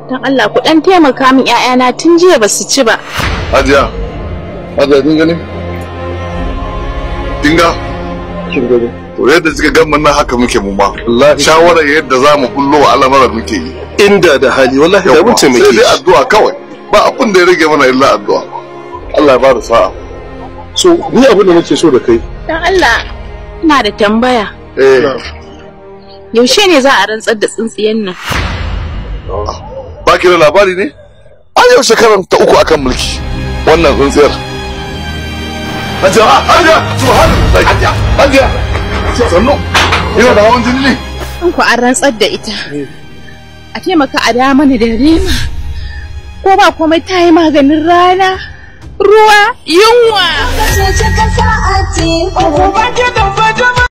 don Allah ku dan taimaka min ƴaƴana tun jiya ba su ci ba Hajiya, Hajiya kin gani? Kin ga? kin gani To yadda kika gan mun nan haka muke mu ma. Shawarar yadda za mu bullo wa al'amuran muke yi. inda da hali wallahi da mun Sai taimake dai shi addu'a kawai. Ba abin da ya rage mana illa addu'a. Allah ya bada sa'a. so ni abin da nake so da kai don Allah ina da tambaya Eh, yaushe ne za a rantsar da tsintsiyan nan ba ki da labari ne? An yau shekaran ta uku akan mulki. Wannan tsintsiyar. Hajiya, Hajiya, subhanallah. Hajiya, Hajiya. Sannu. Ina da hawan jini ne. in ku an rantsar da ita a taimaka a da mana da rema ko ba komai ta yi maganin rana ruwa yunwa Kace ka sa'a ce, oh,